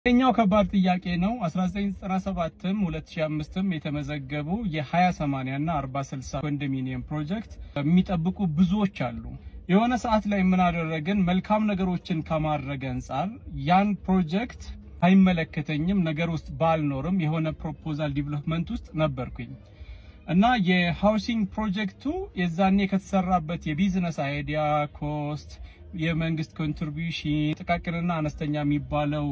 ኛው ከባድ ጥያቄ ነው። 1997ም 2005ም የተመዘገቡ የ20/80 እና 40/60 ኮንዶሚኒየም ፕሮጀክት የሚጠብቁ ብዙዎች አሉ። የሆነ ሰዓት ላይ ምን አደረግን? መልካም ነገሮችን ከማድረግ አንጻር ያን ፕሮጀክት አይመለከተኝም ነገር ውስጥ ባልኖርም የሆነ ፕሮፖዛል ዲቨሎፕመንት ውስጥ ነበርኩኝ እና የሃውሲንግ ፕሮጀክቱ የዛኔ ከተሰራበት የቢዝነስ አይዲያ ኮስት፣ የመንግስት ኮንትሪቢዩሽን፣ ጥቃቅንና አነስተኛ የሚባለው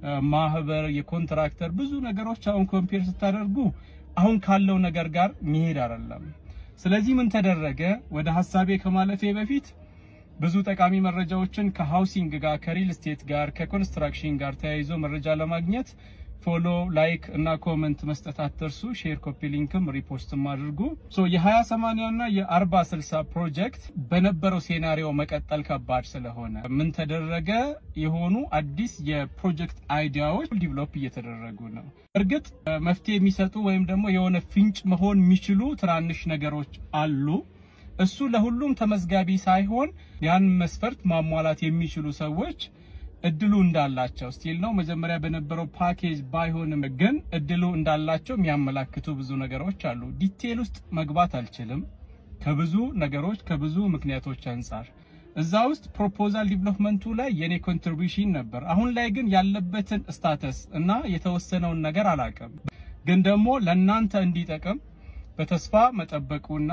ማህበር፣ የኮንትራክተር ብዙ ነገሮች አሁን ኮምፔር ስታደርጉ አሁን ካለው ነገር ጋር መሄድ አይደለም። ስለዚህ ምን ተደረገ? ወደ ሀሳቤ ከማለፌ በፊት ብዙ ጠቃሚ መረጃዎችን ከሃውሲንግ ጋር ከሪል ስቴት ጋር ከኮንስትራክሽን ጋር ተያይዞ መረጃ ለማግኘት ፎሎ፣ ላይክ እና ኮመንት መስጠት አትርሱ። ሼር፣ ኮፒ ሊንክም ሪፖስትም አድርጉ። ሶ የ20/80 እና የ40/60 ፕሮጀክት በነበረው ሴናሪዮ መቀጠል ከባድ ስለሆነ ምን ተደረገ? የሆኑ አዲስ የፕሮጀክት አይዲያዎች ዲቨሎፕ እየተደረጉ ነው። እርግጥ መፍትሄ የሚሰጡ ወይም ደግሞ የሆነ ፍንጭ መሆን የሚችሉ ትናንሽ ነገሮች አሉ። እሱ ለሁሉም ተመዝጋቢ ሳይሆን ያን መስፈርት ማሟላት የሚችሉ ሰዎች እድሉ እንዳላቸው ስቲል ነው። መጀመሪያ በነበረው ፓኬጅ ባይሆንም ግን እድሉ እንዳላቸው የሚያመላክቱ ብዙ ነገሮች አሉ። ዲቴል ውስጥ መግባት አልችልም ከብዙ ነገሮች ከብዙ ምክንያቶች አንጻር። እዛ ውስጥ ፕሮፖዛል ዲቨሎፕመንቱ ላይ የኔ ኮንትሪቢዩሽን ነበር። አሁን ላይ ግን ያለበትን ስታተስ እና የተወሰነውን ነገር አላውቅም። ግን ደግሞ ለእናንተ እንዲጠቅም በተስፋ መጠበቁና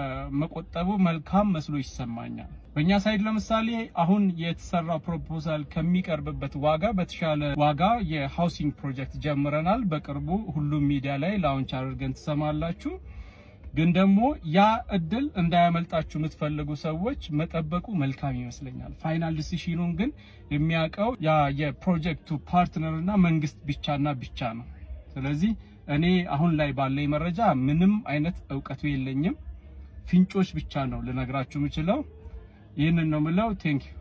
መቆጠቡ መልካም መስሎ ይሰማኛል። በእኛ ሳይድ ለምሳሌ አሁን የተሰራ ፕሮፖዛል ከሚቀርብበት ዋጋ በተሻለ ዋጋ የሃውሲንግ ፕሮጀክት ጀምረናል። በቅርቡ ሁሉም ሚዲያ ላይ ላውንች አድርገን ትሰማላችሁ። ግን ደግሞ ያ እድል እንዳያመልጣችሁ የምትፈልጉ ሰዎች መጠበቁ መልካም ይመስለኛል። ፋይናል ዲሲሽኑን ግን የሚያውቀው ያ የፕሮጀክቱ ፓርትነር እና መንግስት ብቻና ብቻ ነው። ስለዚህ እኔ አሁን ላይ ባለኝ መረጃ ምንም አይነት እውቀቱ የለኝም። ፍንጮች ብቻ ነው ልነግራችሁ የምችለው። ይህንን ነው የምለው። ቴንክ ዩ